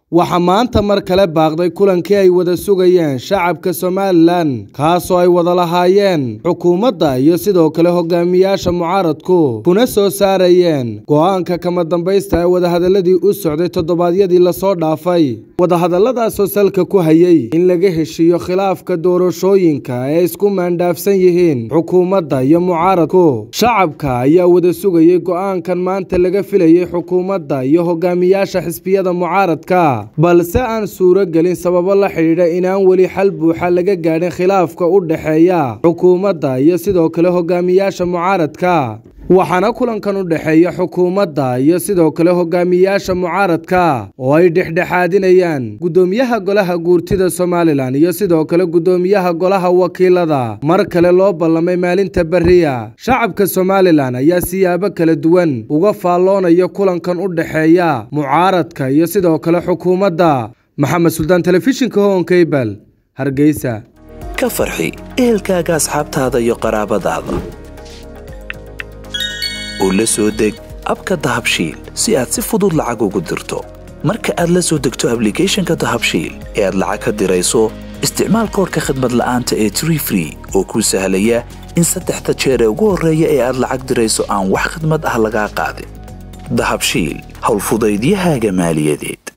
waxaa maanta mar kale baaqday kulankii ay wada sugayeen shacabka somalilan kaasoo ay wada lahaayeen xukuumadda iyo sidoo kale hogaamiyaasha mucaaradku kuna soo saarayeen go'aanka kama dambaysta ee wadahadaladii u socday toddobaadyadii lasoo dhaafay wadahadalladaasoo salka ku hayay in laga heshiiyo khilaafka doorashooyinka ee isku maandhaafsan yihiin xukuumadda iyo mucaaradku shacabka ayaa wada sugayay go'aankan maanta laga filayay xukuumadda iyo hogaamiyaasha xisbiyada mucaaradka balse aan suuro gelin sababo la xidhiidha inaan weli xal buuxa laga gaadhin khilaafka u dhexeeya xukuumadda iyo sidoo kale hogaamiyaasha mucaaradka waxaana kulankan u dhexeeya xukuumadda iyo sidoo kale hogaamiyaasha mucaaradka oo ay dhexdhexaadinayaan guddoomiyaha golaha guurtida somalilan iyo sidoo kale guddoomiyaha golaha wakiilada mar kale loo ballamay maalinta beriya shacabka somalilan ayaa siyaabo kala duwan uga faalloonaya kulankan u dhexeeya mucaaradka iyo sidoo kale xukuumadda maxamed suldaan telefishinka hoonkaybal hargeysa ka farxi ehelkaaga asxaabtaada iyo qaraabadaada oo la soo deg abka dahabshiil si aad si fudud lacag ugu dirto marka aad la soo degto ablicathonka dahabshiil ee aad lacag ka dirayso isticmaal koorka khadmad la'aanta ee tree free oo kuu sahlaya in saddexda jeer ee ugu horreeya ee aad lacag dirayso aan wax khadmad ah lagaa qaadin dahabshiil howlfudaydiyahaaga maaliyadeed